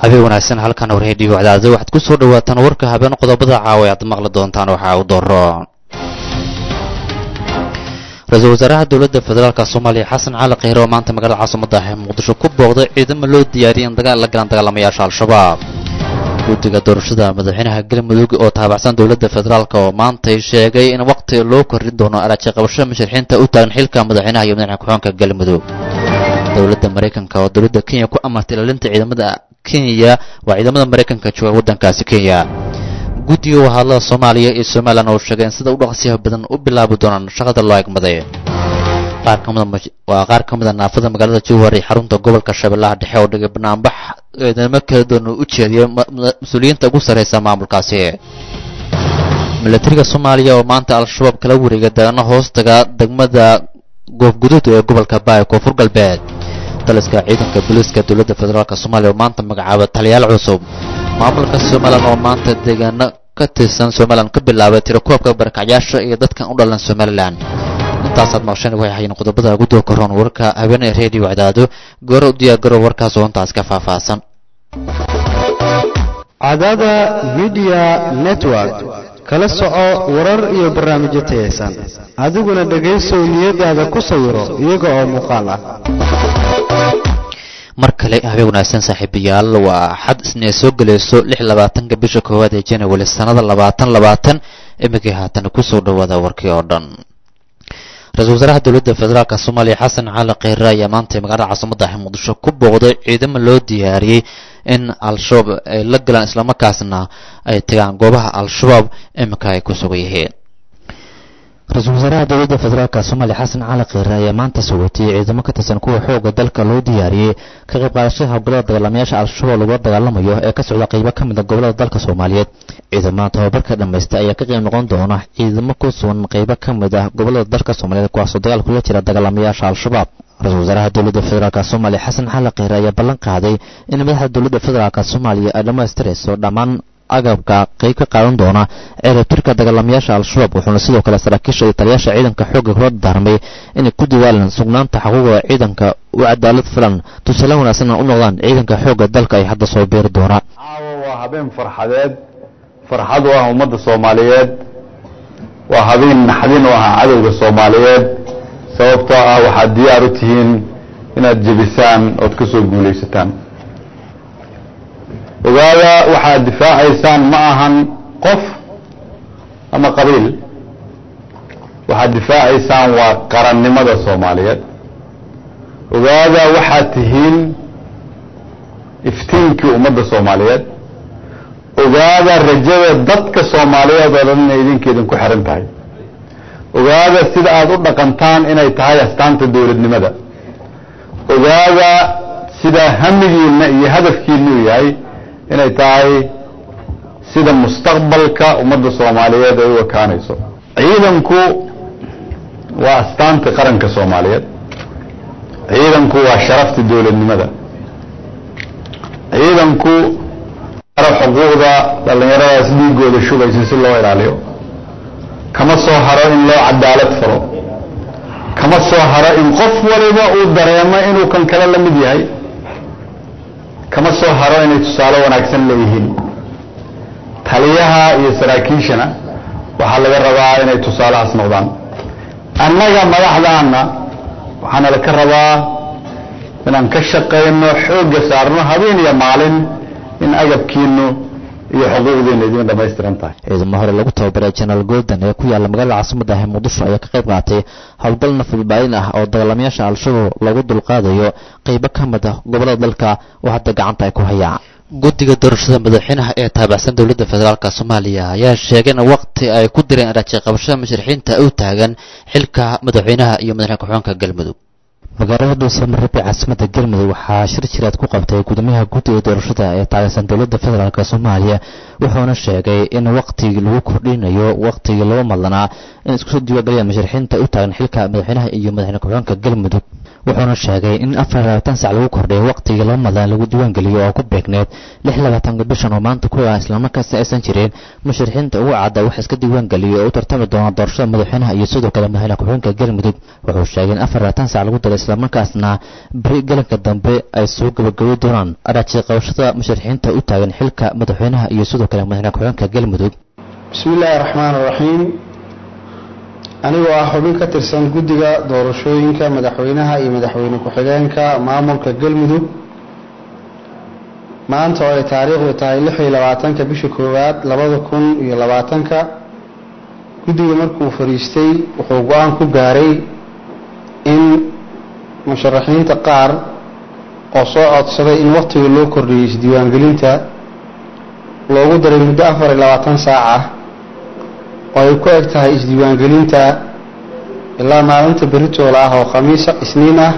habeen wanaagsan halkan warhedhiyo wacdaada waxaad ku soo dhawaataan warka habeen qodobada caawa aad maqli doontaan waxaa u daro ra-iisul wasaaraha dowladda federaalk soomaaliya xasan cali kheyre oo maanta magaalada caasimada ah ee muqdisho ku booqday ciidamo loo diyaariyay in dagaal la galaan dagaalamayaasha al-shabaab guddiga doorashada madaxweynaha galmudug oo taabacsan dowladda federaalk oo maantay sheegay in waqti loo kordhin doono araaji qabashada musharixiinta u taagan xilka madaxweynaha iyo madaxweyne ku-xigeenka galmudug dowladda maraykanka oo dowladda kenya ku amartay ilaalinta ciidamada kenya waa ciidamada maraykanka jooga waddankaasi kenya guddiga wahadlada soomaaliya iyo somalilan oo sheegay in sida u dhaqsiyaha badan u bilaabi doonaan shaqada loo egmaday waa qaar ka mid a naafada magaalada jowhar iyo xarunta gobolka shabeellaha dhexe oo dhigay banaanbax ciidamo kala duwan u jeediyay mas-uuliyiinta ugu sarreysa maamulkaasi milatariga soomaaliya oo maanta al-shabaab kala wareegay dagano hoostaga degmada goofguduud ee gobolka baay koonfur galbeed daliska ciidanka booliiska dowladda federaalk soomaaliya oo maanta magacaabay taliyaal cusub maamulka somalilan oo maanta deegaano ka tirsan somalilan ka bilaabay tirakoobka barakacyaasha iyo dadkan u dhalan somalilan intaasaad maqsheen waxay hayeen qodobada gudoo karoon warka habeenee reediyo wacdaado goore u diyaargaro warkaas oo intaas ka faahfaahsan cadada midiya network kala soco warar iyo barnaamijyo tayaysan adiguna dhegaysow niyadaada ku sawiro iyaga oo muuqaal ah mar kale habeen wanaagsan saaxiibayaal waa xad isnee soo gelayso lix labaatanka bisha koowaad ee january sannada labaatan labaatan imikii haatan kusoo dhawaada warkii oo dhan ra-isul wasaaraha dowladda federaalk soomaaliya xasan cali kheyre ayaa maanta magaalada caasimada ah muqdisho ku booqday ciidamo loo diyaariyey in al-shabaab ay la galaan islamarkaasna ay tagaan goobaha al-shabaab iminka ay ku sugan yihiin ra-iisul wasaaraha dowladda federaalk soomaaliya xasan cali kheyre ayaa maanta sugotiyey ciidamo ka tirsan kuwa xooga dalka loo diyaariyey ka qayb qaadashada howlgallada dagaalamayaasha al-shabaab lagula dagaalamayo ee ka socda qaybo ka mid a gobollada dalka soomaaliyeed ciidamada tababarka dhammaysta ayaa ka qayb noqon doona ciidamo ku sugan qaybo ka mid ah gobollada dalka soomaaliyeed kuwaasoo dagaal kula jira dagaalamayaasha al-shabaab ra-isul wasaaraha dowladda federaalk soomaaliya xasan cali kheyre ayaa ballan qaaday in madaxda dowladda federaalk soomaaliya ay dhammaystirayso dhammaan agabka qayb ka qaadan doona ceerabtirka dagaalamayaasha al-shabaab wuxuuna sidoo kale saraakiisha iyo taliyaasha ciidanka xoogga kula daarmay inay ku diwaalan sugnaanta xuquuqda ciidanka u cadaalad filan tusaale wanaagsanna u noqdaan ciidanka xoogga dalka ay hadda soo beeri doonaan caawa waa habeen farxadeed farxad u ah ummadda soomaaliyeed waa habeen naxdin u ah cadowga soomaaliyeed sababtoo ah waxaad diyaar u tihiin inaad jebisaan ood ka soo guulaysataan ogaada waxaad difaacaysaan ma ahan qof ama qabiil waxaad difaacaysaan waa qarannimada soomaaliyeed ogaada waxaad tihiin iftiinkii ummadda soomaaliyeed ogaada rajada dadka soomaaliyeed oo dhan inay idinka idinku xihan tahay ogaada sida aada u dhaqantaan inay tahay astaanta dowladnimada ogaada sida hamigiinna iyo hadafkiinna u yahay inay tahay sida mustaqbalka ummadda soomaaliyeed ay u ekaanayso ciidanku waa astaanta qaranka soomaaliyeed ciidanku waa sharafta dowladnimada ciidanku xuquuqda dhallinyaradaas dhiigooda shubaysa si loo ilaaliyo kama soo haro in loo cadaalad falo kama soo haro in qof waliba uu dareemo inuu kan kale la mid yahay kama soo haro inay tusaale wanaagsan leeyihiin taliyaha iyo saraakiishana waxaa laga rabaa inay tusaalahaas noqdaan annaga madaxdaana waxaana laka rabaa inaan ka shaqayno xoogga saarno habeen iyo maalin in agabkiinu iyo xuquuqdiinu idin dhamaystiran tahay ciidamo hore lagu tababaray jenaraal golden ee ku yaalla magaalada caasimada ah muqdisho ayaa ka qayb qaatay howlgal nafadbaalin ah oo dagaalamayaasha al-shabaab lagu dulqaadayo qaybo ka mid ah gobollada dalka oo hadda gacanta ay ku hayaan guddiga doorashada madaxweynaha ee taabacsan dowladda federaalk soomaaliya ayaa sheegay in waqti ay ku direen araaji qabashada musharixiinta u taagan xilka madaxweynaha iyo madaxweyne ku-xigeenka galmudug magaalada dhuusamareeb ee caasimada galmudug waxaa shir jiraad ku qabtay gudoomiyaha guddiga doorashada ee taageersan dowladda federaalk soomaaliya wuxuuna sheegay in waqtigii lagu kordhinayo waqtigii laba madlanaa in iskusoo diiwaangeliyaan musharixiinta u taagan xilka madaxweynaha iyo madaxweyne ku-xigeenka galmudug wuxuuna sheegay in afar iyo labaatan sac lagu kordhiyo waqtigii laba madaan lagu diiwaangeliyo oo ku beegneed lix labaatanka bishan oo maanta ku ah islamarkaasna aysan jirin musharixiinta ugu cadda wax iska diiwaangeliyo oo u tartami doona doorashada madaxweynaha iyo sidoo kale madaxweyne ku-xigeenka galmudug wuxuu sheegay in afar labaatan sac lagu daro islamarkaasna beri galanka dambe ay soo gabagabi doonaan araaji qabashada musharixiinta u taagan xilka madaxweynaha iyo sidoo kale madaxweyne ku-xigeenka galmudug bismi illaahi raxmaan raxiim anigoo ah xubin ka tirsan guddiga doorashooyinka madaxweynaha iyo madaxweyne ku-xigeenka maamulka galmudug maanta oo ay taariikhdu tahay lix iyo labaatanka bisha koowaad labada kun iyo labaatanka guddiga markuu fadhiistay wuxuu go-aan ku gaaray in musharaxiinta qaar oo soo codsaday in wakhtiga loo kordhiyey isdiiwaangelinta loogu daray muddo afar iyo labaatan saac ah oo ay ku eg tahay isdiiwaangelinta ilaa maalinta beritoola ah oo khamiisa isniin ah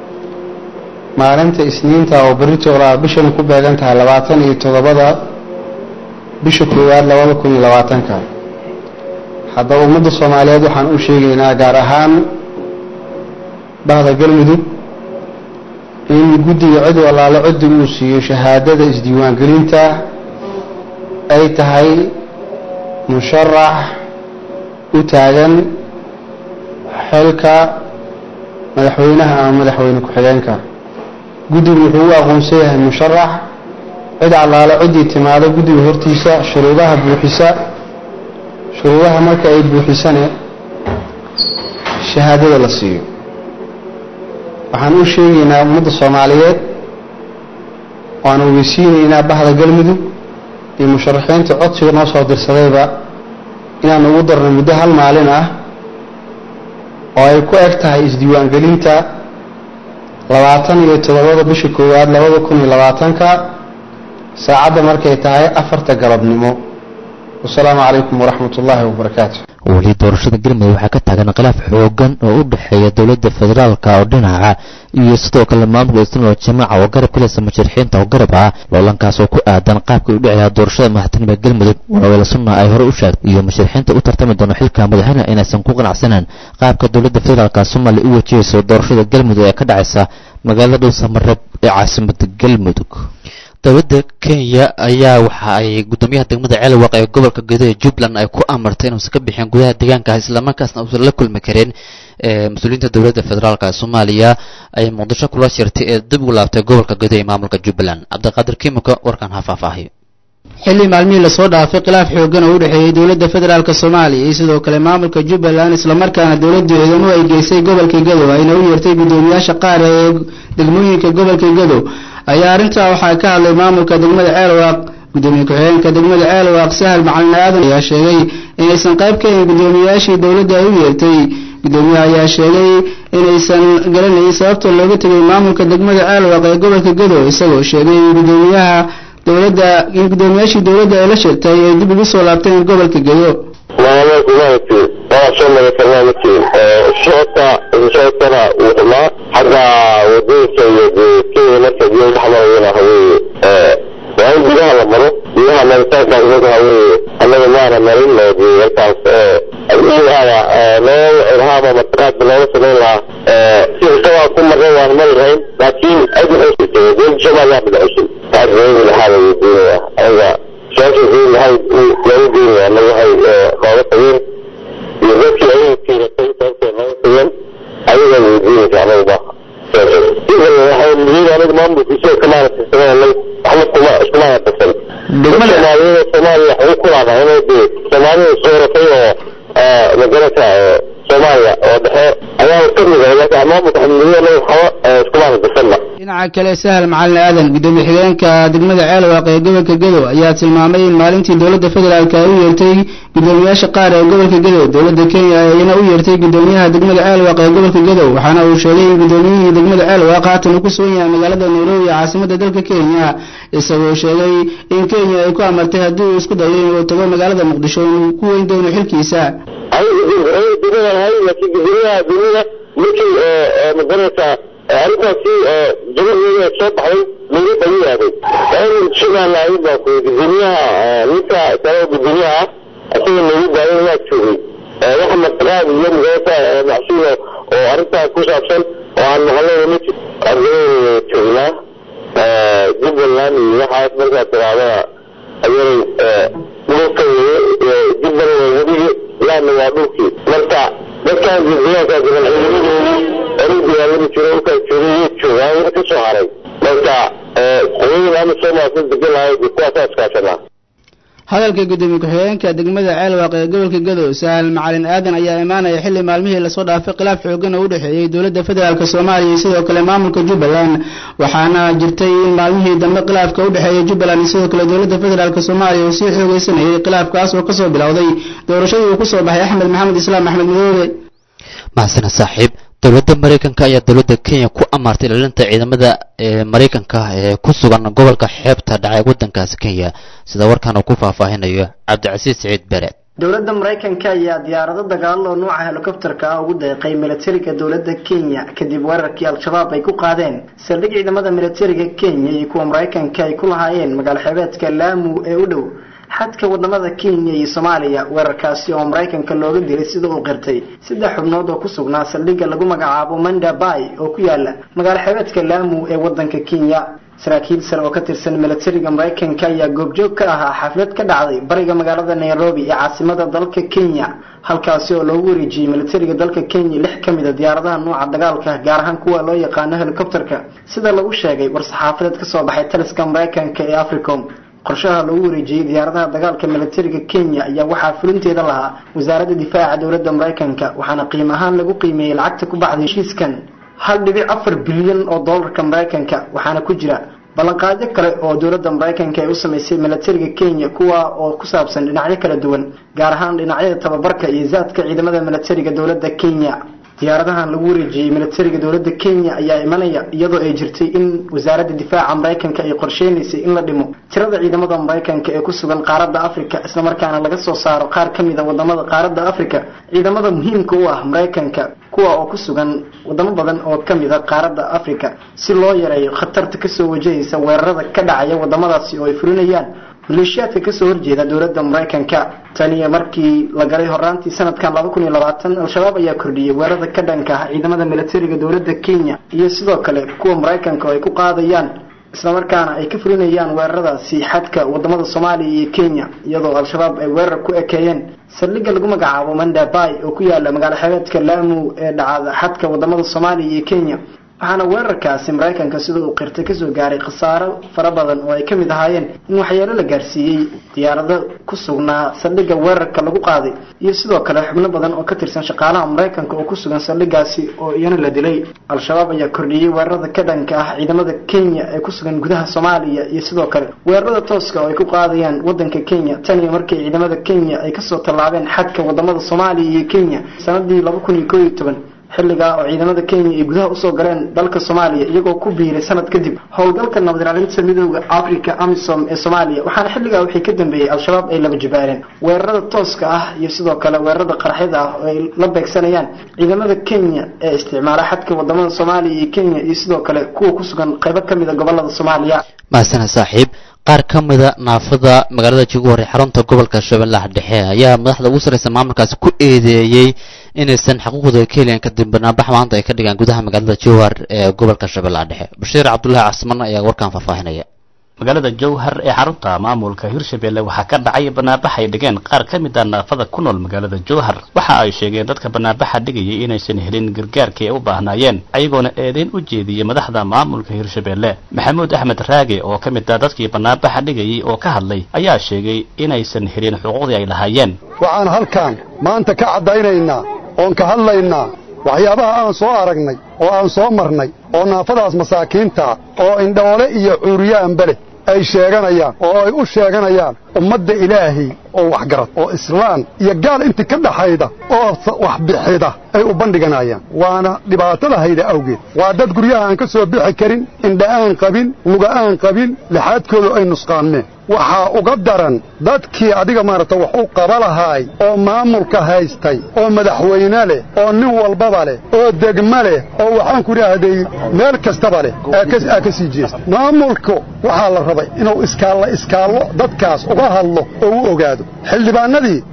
maalinta isniinta oo beritoola ah bishana ku beegan tahay labaatan iyo toddobada bisha koowaad labada kun iyo labaatanka haddaba ummadda soomaaliyeed waxaan u sheegaynaa gaar ahaan bahda galmudug in guddiga cid walaalo ciddi uu siiyo shahaadada isdiiwaangelinta ay tahay musharax u taagan xilka madaxweynaha ama madaxweyne ku-xigeenka guddigu wuxuu u aqoonsan yahay musharax cid allaalo ciddii timaado guddiga hortiisa shuruudaha buuxisa shuruudaha marka ay buuxisane shahaadada la siiyo waxaan u sheegaynaa ummadda soomaaliyeed waan ogeysiinaynaa bahda galmudug iyo musharaxiinta codsiga noo soo dirsadayba inaan ugu darno muddo hal maalin ah oo ay ku eg tahay isdiiwaangelinta labaatan iyo toddobada bisha koowaad labada kun iyo labaatanka saacadda markay tahay afarta galabnimo wasalaamu calaykum waraxmat ullaahi wabarakaatu weli doorashada galmudug waxaa ka taagan khilaaf xoogan oo u dhexeeya dowladda federaalka oo dhinaca iyo sidoo kale maamulka islaamka jamaaca oo garab kaleysa musharixiinta oo garab ah loolankaas oo ku aadan qaabka u dhiciyaa doorashada madaxtinimada galmudug walaweela sunna ay hore u sheegtay iyo musharixiinta u tartami doona xilka madaxweynaha inaysan ku qanacsaneen qaabka dowladda federaalka soomaaliya u wajahayso doorashada galmudug ee ka dhacaysa magaalada dhow samareeb ee caasimada galmudug dowladda kenya ayaa waxa ay guddoomiyaha degmada ceelwaq ee gobolka gedo ee jubbaland ay ku amartay inuusan ka bixin gudaha deegaankaas islamarkaasna uusan la kulmi karin mas-uuliyiinta dowladda federaalk ee soomaaliya ay muqdisho kula shirtay ee dib ugu laabtay gobolka gedo ee maamulka jubbaland cabdiqaadir kimiko warkan ha faahfaahiyo xilli maalmihii lasoo dhaafay khilaaf xoogan oo u dhexeeyey dowladda federaalk soomaaliya iyo sidoo kale maamulka jubbaland islamarkaana dowladdu ciidamo ay geysay gobolka gedo ayna u yeertay guddoomiyaasha qaar ee degmooyinka gobolka gedo ayaa arrintaa waxaa ka hadlay maamulka degmada ceelwaaq guddoomiye ku-xigeenka degmada ceelwaaq sahal macalin aadan ayaa sheegay inaysan qayb ka ahin guddoomiyayaashii dowladda ay u yeertay guddoomiyaha ayaa sheegay inaysan garanayn sababta looga tegay maamulka degmada ceelwaaq ee gobolka gedo isagoo sheegay in guddoomiyaha dowladda in guddoomiyaashii dowladda ay la shirtay ay dib ugu soo laabteen gobolka gedo maamulkumaati waa soo magatalmaamati socodka socodkana wuu xumaa xagga wadooyinka iyo kenya marka biyo dhexmarayana haweeye waa in gudaha la maro gudaha maritaankaas marka haweeye annaga maana marin loo diyo halkaas ilhaaba loo ilhaaba mataqaadka looga samayn lahaa si isagaa ku maqan waan mari lahayn laakiin aad waxay sitay dowladda soomaaliya bidcusay taas dowladda laxaada wuu diinaya anaga su-aasha dowladda laxaad lagu diinaya annaga waxay nooga tageen iyo dadkii ayaga kiiratay sababtay nooga tageen ayaga weydiinaysa anaga ba waxay muhiim aniga maamulkiisa kamaana tirsanay waxba kuma iskumaana tirsan soomaaliyada soomaaliya waxay ku laadahay inay dee soomaalida sooratay oo magarata soomaaliya oo dhexe ayaa ka mid ah laakiin maamulka xamiliya waxba iskumaana tirsanna dhinaca kale sahal macalin aadan guddoomiye xigeenka degmada ceelwaaq ee gobolka gedo ayaa tilmaamay in maalintii dowladda federaalk ay u yeertay guddoomiyaasha qaar ee gobolka gedo dowladda kenya ayna u yeertay guddoomiyaha degmada ceelwaaq ee gobolka gedo waxaana uu sheegay in guddoomiyihii degmada ceelwaaq haatan uu ku sugan yahay magaalada nairobi ee caasimada dalka kenya isagoo sheegay in kenya ay ku amartay haddii uu isku dayo inuu tago magaalada muqdisho inuu ku weyn doono xilkiisa laakiin gudoomiyaha dunida markii magarata arrintaasi jabadeeda soo baxday lagu dhawiyaaday waa in shaqaalaayay baa ku gudoomiyaha ninka kale gudoomiyaha isaga lagu daayo waa joogay waxa mataqaad iyo magarata macsuula oo arrintaas ku saabsan oo aan maqlay ma jiro ardayda joognaa jubbaland iyo waxaas markaa tiraahdaa ayay dhulka jubbaland waa weligii laana waa dhulkii marka dadkaan deegaankaas ciidamadoodii oru dagaalami jiro dhulkaas joogay wuu joogaa weli ka soo haray marka qolooyin ama soomaasan degan lahay kuwaasaa iskaashanaa hadalka gudoomiye ku-xigeenka degmada ceelwaaq ee gobolka gadow sahal macalin aadan ayaa imaanaya xilli maalmihii lasoo dhaafay khilaaf xoogan oo u dhexeeyey dowladda federaalk soomaaliya iyo sidoo kale maamulka jubbaland waxaana jirtay in maalmihii dambe khilaafka u dhexeeya jubbaland iyo sidoo kale dowladda federaalk soomaaliya uu sii xoogeysanayay khilaafkaas oo kasoo bilowday doorashadii uu kusoo baxay axmed maxamed islaam axmed madoobe mahasana saaxiib dowladda maraykanka ayaa dowladda kenya ku amaartay ilaalinta ciidamada maraykanka ee ku sugan gobolka xeebta dhacay waddankaasi kenya sida warkan uu ku faahfaahinayo cabdicasiis siciid bereed dowladda maraykanka ayaa diyaarado dagaal oo nuuca helikobterka ah ugu deeqay milatariga dowladda kenya kadib weerarkii al-shabaab ay ku qaadeen saldhig ciidamada milatariga kenya iyo kuwa maraykanka ay ku lahaayeen magaalo xeebeedka laamu ee u dhow xadka wadamada kenya iyo soomaaliya weerarkaasi oo maraykanka looga dilay sida uu qirtay saddex xubnood oo ku sugnaa saldhigga lagu magacaabo manda bay oo ku yaala magaalo xeebeedka laamu ee wadanka kenya saraakiil sare oo ka tirsan milatariga maraykanka ayaa goobjoog ka ahaa xaflad ka dhacday bariga magaalada nairobi ee caasimada dalka kenya halkaasi oo loogu wareejiyey milatariga dalka kenya lix ka mid a diyaaradaha nuuca dagaalka gaar ahaan kuwa loo yaqaano helicopterka sida lagu sheegay war-saxaafadeed kasoo baxay taliska maraykanka ee africom qorshaha lagu wareejiyey diyaaradaha dagaalka milatariga kenya ayaa waxaa fulinteeda lahaa wasaaradda difaaca dowladda maraykanka waxaana qiim ahaan lagu qiimeeyey lacagta ku baxday heshiiskan hal dhibic afar bilyan oo doolarka maraykanka waxaana ku jira ballanqaadyo kale oo dowladda maraykanka ay u samaysay milatariga kenya kuwa oo ku saabsan dhinacyo kala duwan gaar ahaan dhinacyada tababarka iyo zaadka ciidamada milatariga dowladda kenya diyaaradahan lagu wareejiyey milatariga dowladda kenya ayaa imanaya iyadoo ay jirtay in wasaaradda difaaca maraykanka ay qorsheynaysay in la dhimo tirada ciidamada maraykanka ee ku sugan qaaradda africa islamarkaana laga soo saaro qaar ka mid a wadamada qaaradda africa ciidamada muhiimka u ah maraykanka kuwa oo ku sugan wadamo badan oo ka mid a qaaradda africa si loo yareeyo khatarta kasoo wajahaysa weerarada ka dhacaya wadamadaasi oo ay fulinayaan maleeshiyaadka kasoo horjeeda dowladda maraykanka tan iyo markii la galay horaantii sanadkan laba kun iyo labaatan al-shabaab ayaa kordhiyey weerarada ka dhanka ah ciidamada milatariga dowladda kenya iyo sidoo kale kuwa maraykanka oo ay ku qaadayaan islamarkaana ay ka fulinayaan weeraradaasi xadka wadamada soomaaliya iyo kenya iyadoo al-shabaab ay weerar ku ekeeyeen saldhigga lagu magacaabo mandabay oo ku yaala magaalo xebeedka laamu ee dhacada xadka wadamada soomaaliya iyo kenya waxaana weerarkaasi maraykanka sida uu qirtay kasoo gaaray khasaaro fara badan oo ay ka mid ahaayeen in waxyeelo la gaarsiiyey diyaarado ku sugnaa saldhigga weerarka lagu qaaday iyo sidoo kale xubno badan oo ka tirsan shaqaalaha maraykanka oo ku sugan saldhiggaasi oo iyana la dilay al-shabaab ayaa kordhiyey weerarada ka dhanka ah ciidamada kenya ee ku sugan gudaha soomaaliya iyo sidoo kale weerarada tooska oo ay ku qaadayaan wadanka kenya tan iyo markii ciidamada kenya ay kasoo tallaabeen xadka wadamada soomaaliya iyo kenya sanadii laba kun iyo koo iyo toban xilligaa oo ciidamada kenya ay gudaha usoo galeen dalka soomaaliya iyagoo ku biiray sanad kadib howlgalka nabad ilaalinta midooda africa amisom ee soomaaliya waxaana xilligaa wixii ka dambeeyey al-shabaab ay laba jibaareen weerarada tooska ah iyo sidoo kale weerarada qaraxyada ah oo ay la beegsanayaan ciidamada kenya ee isticmaala xadka wadamada soomaaliya iyo kenya iyo sidoo kale kuwa ku sugan qaybo ka mid a gobolada soomaaliya mahasana saaxiib qaar ka mida naafada magaalada juguhor ee xarunta gobolka shabeellaha dhexe ayaa madaxda ugu sarreysa maamulkaasi ku eedeeyey inaysan xaquuqdooda ka helayn kadib barnaamij maanta ay ka dhigaan gudaha magaalada jowhar ee gobolka shabeellaha dhexe bashiir cabdullaahi casman ayaa warkaan faahfaahinaya magaalada jowhar ee xarunta maamulka hirshabelle waxaa ka dhacay banaanbax ay dhigeen qaar ka mid a naafada ku nool magaalada jowhar waxa ay sheegeen dadka banaanbaxa dhigayay inaysan helin gargaarkii ay u baahnaayeen ayagoona eedeyn u jeediyey madaxda maamulka hirshabelle maxamuud axmed raage oo ka mid ah dadkii banaanbaxa dhigayay oo ka hadlay ayaa sheegay inaysan helin xuquuqdii ay lahaayeen waxaan halkan maanta ka caddaynaynaa oon ka hadlaynaa waxyaabaha aan soo aragnay oo aan soo marnay oo naafadaas masaakiinta oo indhoole iyo cuuriyaanba leh ay sheeganayaan oo ay u sheeganayaan ummadda ilaahay oo waxgarad oo islaan iyo gaal intii ka dhaxayda oo wax bixida ay u bandhiganayaan waana dhibaatada hayda awgeed waa dad guryaha aan ka soo bixi karin indha aan qabin luga aan qabin lixaadkoodu ay nusqaanneen waxaa uga daran dadkii adiga maaragta wax u qaba lahaay oo maamulka haystay oo madaxweyne leh oo nin walbaba leh oo degmo leh oo waxaan ku idhaahday meel kastaba leh aa ka sii jeesta maamulku waxaa la rabay inuu iskaallo iskaallo dadkaas uga hadlo oo u ogaado xildhibaanadii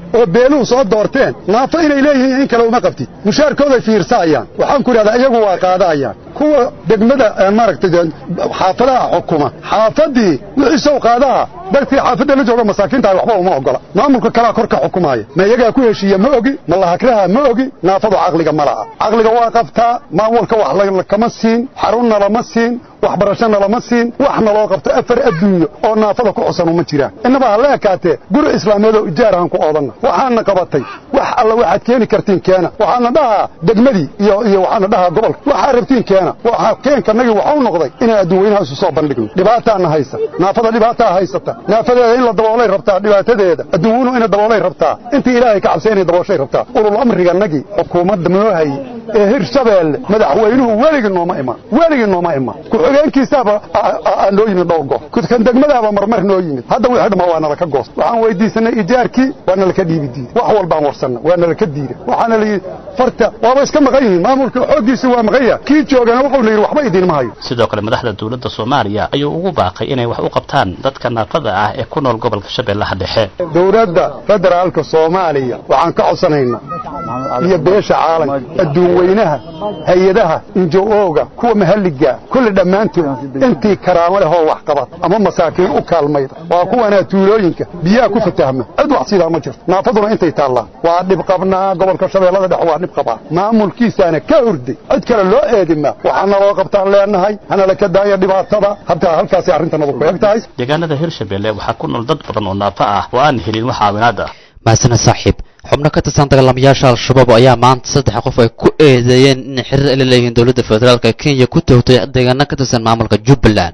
oo beeluhu soo doorteen naafo inay leeyihiin in kale uma qabtid mushaarkooday fiirsaayaan waxaan ku idhahdaa iyagu waa qaadaayaan kuwa degmada maaragtay xaafadaha xukuma xaafaddii wixiisow qaadaha dadkii xaafadda la jooga masaakiintaha waxba uma ogola maamulka kalaa kor ka xukumaaya ma iyagaa ku heshiiya ma ogi ma lahakraha ma ogi naafadu caqliga ma laha caqliga waa qabtaa maamulka wax kama siin xarunna lama siin waxbarashana lama siin waxna loo qabto afar adduunyo oo naafada ku xusan uma jiraan innaba ha la ekaatee guri islaameed oo ijaarahan ku oodanna waxaana qabatay wax alla waxaad keeni kartiin keena waxaana dhahaa degmadii iyo iyo waxaana dhahaa gobolka waxaa rabtiin keena waxaa keenkanagii waxau noqday inaan adduunweynaha isu soo bandhigno dhibaataana haysa naafada dhibaataa haysata naafadeeda in la daboolay rabtaa dhibaatadeeda adduunweynu ina daboolay rabtaa intii ilaahay ka cabsay inay dabooshay rabtaa ulul amriganagii xukuumadda noo hayey ee hirshabeelle madaxweynuhu weligii nooma iman weligii nooma iman ku-xigeenkiisaaba aa noo yimid dhowr goor kan degmadaaba marmar noo yimid hadda wixii dhammaa waa nalaka goos waxaan weydiisanay ijaarkii waa nalaka dhiibi diida wax walbaan warsanna waa nalaka diida waxaana layidhi farta waaba iska maqan yihiin maamulka xooggiisi waa maqan yaha kii joogana wuxuu la yidhi waxba idiinma hayo sidoo kale madaxda dowladda soomaaliya ayuu ugu baaqay inay wax u qabtaan dadka naafada ah ee ku nool gobolka shabeellaha dhexe dowladda federaalka soomaaliya waxaan ka codsanaynaa iyo beesha caalamka adduunweynaha hay-adaha injo-ooga kuwa mahalliga kulli dhammaantood intii karaamo leh oo wax qabad ama masaakiin u kaalmayda waa kuwanaa tuulooyinka biyaha ku fatahma cid wax sidaa ma jirto naafaduna intay taallaan waa dhib qabnaa gobolka shabeellada dhexe waa dhib qabaa maamulkiisaana ka hurday cid kale loo eedimaa waxaana loo qabtaan leenahay hanala ka daaya dhibaatada habtaa halkaasay arrintanadu ku eg tahay deegaanada hirshabeelle waxaa ku nool dad badan oo naafo ah oo aan helin wax caawinaad ah mahasana saaxiib xubno ka tirsan dagaalamayaasha al-shabaab ayaa maanta saddex qof ay ku eedeeyeen inay xiriir ay la leeyihiin dowladda federaalka kenya ku toogtay deegaano ka tirsan maamulka jubbaland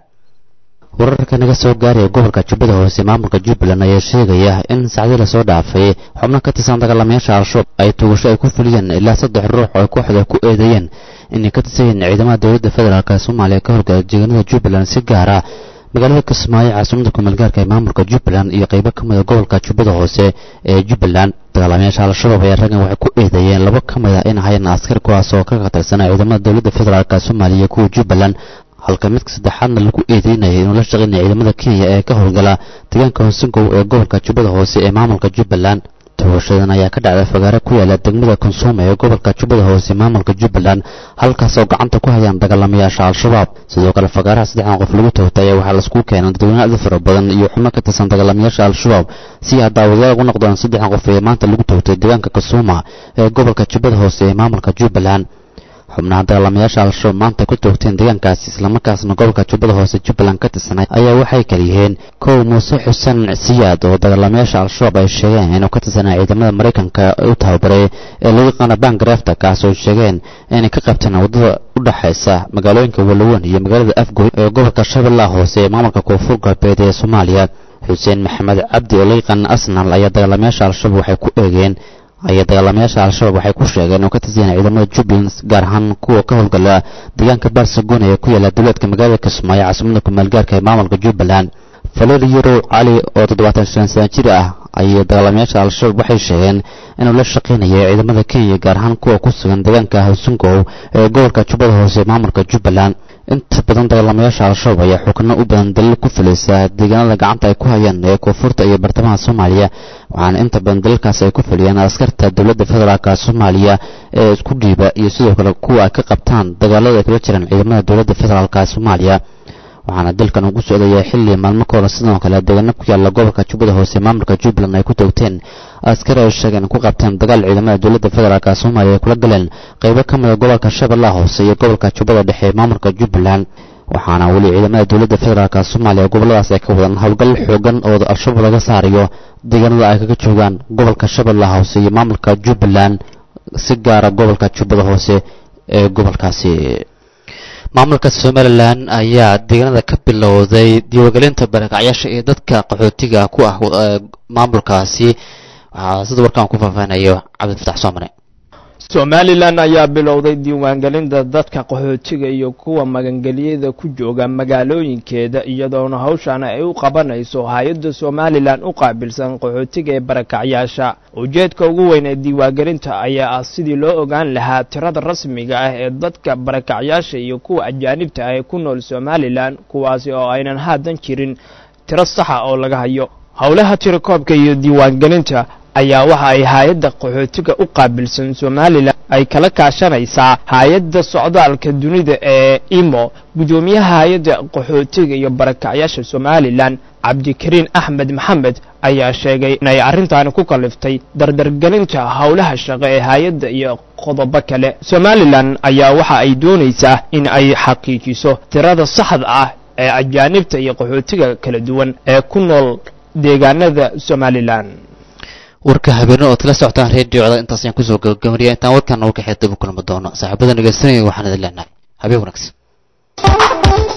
wararka naga soo gaaraya gobolka jubbada hoose maamulka jubbaland ayaa sheegaya in sacdii lasoo dhaafay xubno ka tirsan dagaalamayaasha al-shabaab ay tuugasho ay ku fuliyeen ilaa saddex ruux oo ay kooxda ku eedeeyeen inay ka tirsan yihiin ciidamada dowladda federaalk soomaaliya ka horgala deegaanada jubbaland si gaara magaalada kismaayo caasimada kumeelgaarka ee maamulka jubbaland iyo qaybo ka mida gobolka jubbada hoose ee jubbaland dagaalamayaasha al-shabaab ayaa raggan waxay ku eedeeyeen laba ka mid a in ahayn askar kuwaas oo ka qatarsanaa ciidamada dowladda federaalk soomaaliya kuwa jubbaland halka midka saddexaadna lagu eedeynayay inuu la shaqaynaya ciidamada kenya ee ka howlgala deegaanka hoosingow ee gobolka jubbada hoose ee maamulka jubbaland toogashadan ayaa ka dhacday fagaare ku yaala degmada konsuuma ee gobolka jubbada hoose maamulka jubbaland halkaas oo gacanta ku hayaan dagaalamayaasha al-shabaab sidoo kale fagaaraha saddexdan qof lagu toogtay ayaa waxaa laisku keenay dadweyne aad u fara badan iyo xubno ka tirsan dagaalamayaasha al-shabaab si ay daawadayaal ugu noqdaan saddexdan qof ee maanta lagu toogtay deegaanka konsuuma ee gobolka jubbada hoose ee maamulka jubbaland xubnaha dagaalamayaasha al-shabaab maanta ku toogteen deegaankaasi islamarkaasna gobolka jubbada hoose jubbaland ka tirsanay ayaa waxay kala yihiin kow muuse xuseen siyaad oo dagaalamayaasha al-shabaab ay sheegeen inuu ka tirsanaa ciidamada maraykanka u tababaray ee lagu yaqaano bangarefta kaas oo sheegeen inay ka qabteen waddada u dhexaysa magaalooyinka walawan iyo magaalada afgoy ee gobolka shabeellaha hoose ee maamulka koonfur galbeed ee soomaaliya xuseen maxamed cabdi oo la yaqaana asnal ayaa dagaalamayaasha al-shabaab waxay ku eegeen ayaa dagaalamayaasha al-shabaab waxay ku sheegeen inuu ka tirsan ciidamada jubbaland gaar ahaan kuwa ka howlgala deegaanka baarsagoon ee ku yaala dowladka magaalada kismaayo caasimada kumaalgaarka ee maamulka jubbaland faleli yarow cali oo toddobaatan shan sana jir ah ayay dagaalamayaasha al-shabaab waxay sheegeen inuu la shaqaynayo ciidamada kenya gaar ahaan kuwa ku sugan deegaanka howsingow ee gobolka jubbada hoose ee maamulka jubbaland inta badan dagaalamayaasha al-shabaab ayaa xukno u badan daliil ku fulaysa deegaanada gacanta ay ku hayaan ee koonfurta iyo bartamaha soomaaliya waxaana inta badan daliilkaas ay ku fuliyeen askarta dowladda federaalk soomaaliya ee isku dhiiba iyo sidoo kale kuwa ay ka qabtaan dagaalada ay kula jiraan ciidamada dowladda federaalk soomaaliya waxaana dalkan ugu socdaya xilli maalmo ka hore sidoo kale deegaano ku yaala gobolka jubbada hoose maamulka jubbaland ay ku toogteen askari ay sheegeen ku qabteen dagaal ciidamada dowladda federaalk soomaaliya ay kula galeen qaybo ka mida gobolka shabeellaha hoose iyo gobolka jubbada dhexe ee maamulka jubbaland waxaana weli ciidamada dowladda federaalk soomaaliya gobolladaas ay ka wadaan howlgal xoogan oo al-shabaab laga saarayo deegaanada ay kaga joogaan gobolka shabeellaha hoose iyo maamulka jubbaland si gaara gobolka jubbada hoose ee gobolkaasi maamulka somalilan ayaa deegaanada ka bilowday diiwaangelinta barakacyaasha iyo dadka qaxootiga ku ah maamulkaasi waxaa sida warkaan ku faahfaahinayo cabdifatax soomane somalilan ayaa bilowday diiwaangelinta dadka qaxootiga iyo kuwa magangelyada ku jooga magaalooyinkeeda iyadoona hawshan ay u qabanayso hay-adda somalilan u qaabilsan qaxootiga ee barakacyaasha ujeedka ugu weyn ee diiwaangelinta ayaa ah sidii loo ogaan lahaa tirada rasmiga ah ee dadka barakacyaasha iyo kuwa ajaanibta ah ee ku nool somalilan kuwaasi oo aynan haadan jirin tiro saxa oo laga hayo howlaha tirakoobka iyo diiwaangelinta ayaa waxa ay hay-adda qaxootiga u qaabilsan somalilan ay kala kaashanaysaa hay-adda socdaalka dunida ee imo guddoomiyaha hay-adda qaxootiga iyo barakacyaasha somalilan cabdikariin axmed maxamed ayaa sheegay inay arrintaani ku kaliftay dardargelinta howlaha shaqo ee hay-adda iyo qodobo kale somalilan ayaa waxa ay doonaysaa in ay xaqiijiso tirada saxda ah ee ajaanibta iyo qaxootiga kala duwan ee ku nool deegaanada somalilan warka habeenne ood kala socotaan reediocda intaas ayaan kusoo gabagabaniya intaan warkan warka xeed dib u kulmi doono saaxiibada dhegeysanaya waxaan idin leenahay habeen wanaagsan